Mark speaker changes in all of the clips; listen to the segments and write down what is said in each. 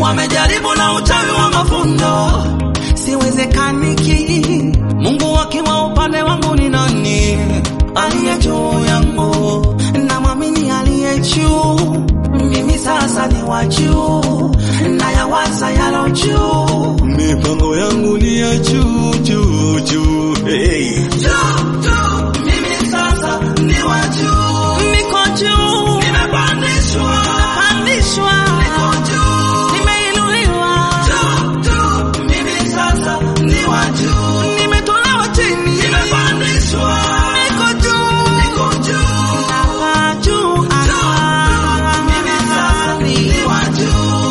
Speaker 1: wamejaribu na uchawi wa mafundo, siwezekaniki. Mungu akiwa upande wangu ni nani? Aliye juu yangu, namwamini aliye juu. Mimi sasa ni wa juu, nayawaza yalo juu.
Speaker 2: Mipango yangu ni ya juu juu juu. Hey.
Speaker 1: Juu, juu, mimi sasa ni wa juu. Niko juu, nimepandishwa, nimepandishwa, niko juu, nimeinuliwa. Juu, juu, mimi sasa ni wa juu. Nimetolewa chini, nimepandishwa, niko juu, niko juu, napaa juu, ah, mimi sasa ni wa juu.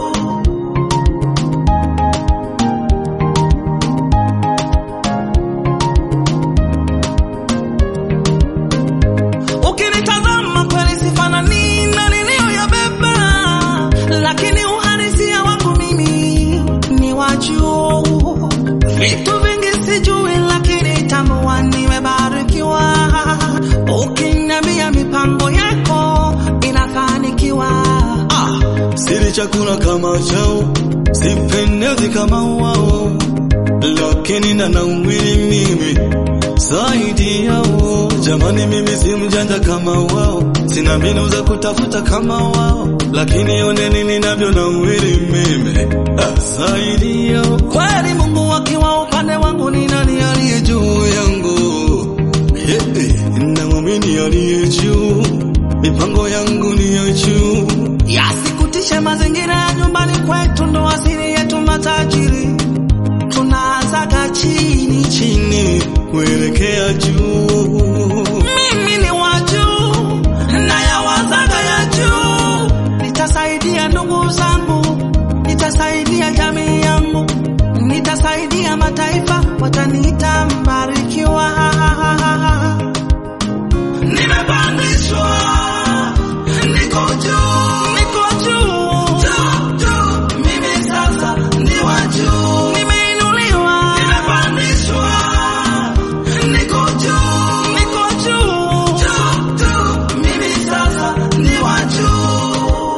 Speaker 1: Ukinitazama kweli sifanani na niliyoyabeba, lakini uhalisia wangu mimi ni wa juu. Vitu vingi sijui, lakini tambua nimebarikiwa. Ukiniambia mipango yako inafanikiwa.
Speaker 2: Ah, sili chakula kama chao, sipendezi kama wao, lakini nina mwili mimi zaidi yao. Jamani, mimi si mjanja kama wao, sina mbinu za kutafuta kama wao, lakini oneni ninavyo na mwili mimi ah, zaidi yao.
Speaker 1: Kweli Mungu akiwa upande wangu, ni nani aliye juu yangu?
Speaker 2: Yeah, namwamini aliye juu, mipango yangu ni ya juu.
Speaker 1: Yasikutishe mazingira ya nyumbani kwetu, ndo asili yetu matajiri. Tunaanzaga chini
Speaker 2: chini kuelekea juu.
Speaker 1: Mimi ni wa juu na yawazaga ya juu. Nitasaidia ndugu zangu, nitasaidia jamii yangu, nitasaidia mataifa, wataniita mbarikiwa. Nimepandishwa, niko juu, niko juu, juu, juu. Mimi sasa ni wa juu, nimeinuliwa, nimepandishwa niko juu, niko juu, juu, juu. Mimi sasa ni wa juu.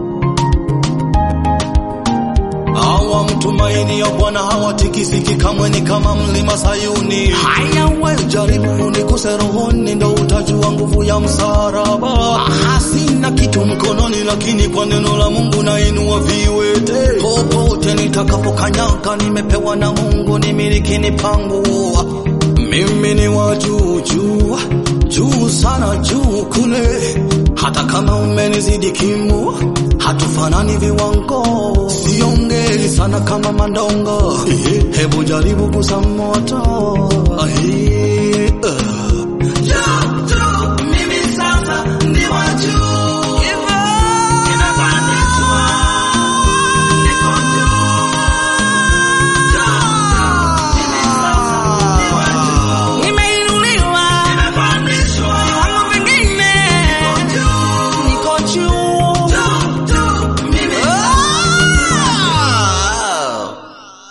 Speaker 2: Hawa mtumaini ya Bwana hawatikisiki kamwe, ni kama mlima Sayuni.
Speaker 1: Haya we
Speaker 2: Jaribu unikuse rohoni, ndo utajua nguvu ya msalaba. Ah, Sina kitu mkononi, lakini kwa neno la Mungu nainua viwete. Popote nitakapokanyaga, nimepewa na Mungu, ni miliki ni pangu. Mimi ni wa juu juu juu sana juu kule, hata kama umenizidi kimo, hatufanani viwango. Siongei sana kama mandongo, hebu jaribu kusa moto. Ahi.